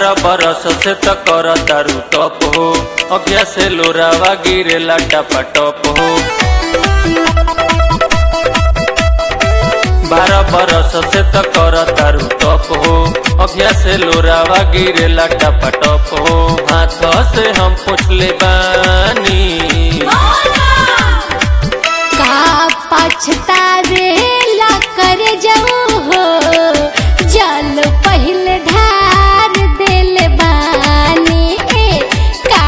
बारह बरस से त कर तारू टप हो अखिया से लोरावा गिरेला टपा टप हो बारह बरस से त कर तारू टप हो अखिया से लोरावा गिरेला टपा टप हो हाथ से हम पूछ ले बानी का पछतावेला कर जाऊ हो जल पहले ढार दिल बानी का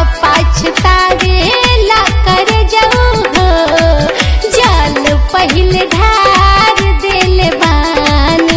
पछतावेला कर जाऊ हो जल पहले ढार दिल बानी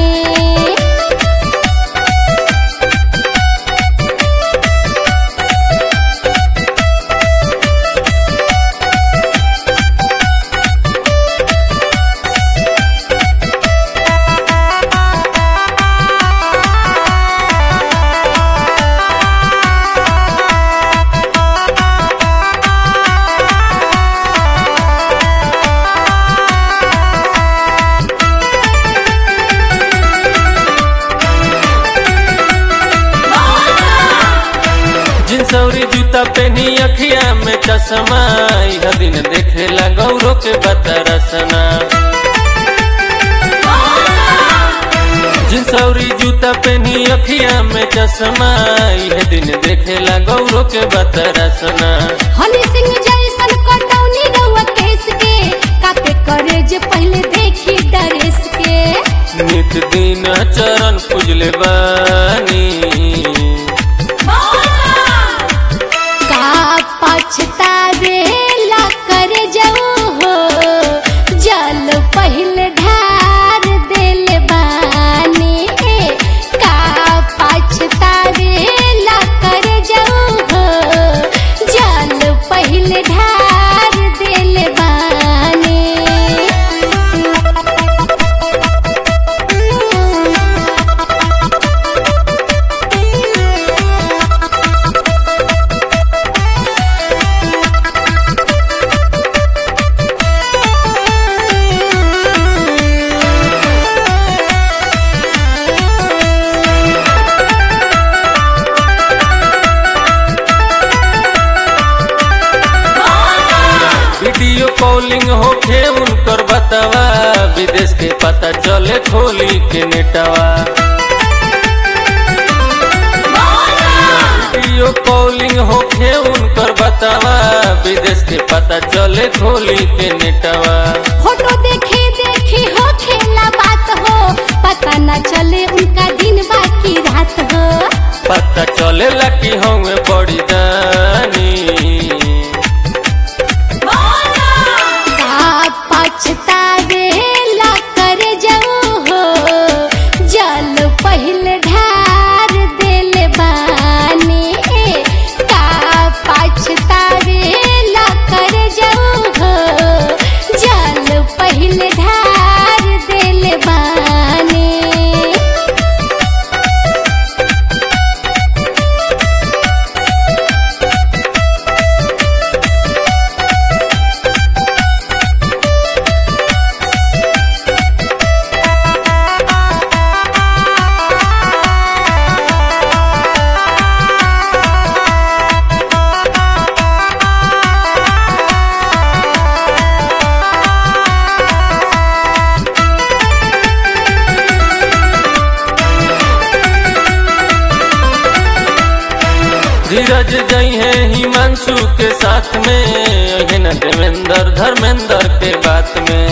जिनसौरी जूता पहनी अखिया में चश्मा यह दिन देखेला गौरव के बतरसना जिनसौरी जूता पहनी अखिया में चश्मा यह दिन देखेला गौरव के बतरसना हनी सिंह जैसन कटौनी रउआ केस के कापे करे जे पहले देखी डरेस के नित दिन चरण पूजले बानी का पछतावेला कर जाऊ हो जल पहले ढार दिल बानी का पछतावेला कर जाऊ हो जल पहले ढार दिल बानी वीडियो कॉलिंग होखे उनकर बतावा विदेश के पता चले खोली के नेटवा वीडियो कॉलिंग होखे उनकर बतावा विदेश के पता चले खोली के नेटवा फोटो देखी देखी हो खेला बात हो पता न चले उनका दिन बाकी रात हो पता चलेला कि हमें बड़ी दानी का पछतावेला कर जाऊ हो जल पहले ढार दिल बानी का पछतावेला कर जाऊ हो जल पहले ढार दिल बानी धीरज जई है हिमांशु के साथ में यही न देवेंद्र धर्मेंद्र के बात में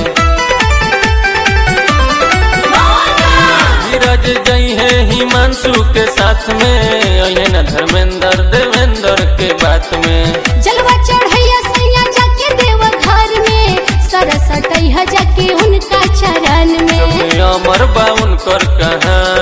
धीरज जई है हिमांशु के साथ में यही न धर्मेंद्र देवेंद्र के बात में जलवा चढ़ैया सैया जाके देव घर में सरसटैया जाके उनका चरण में अमर बा उनकर कहानी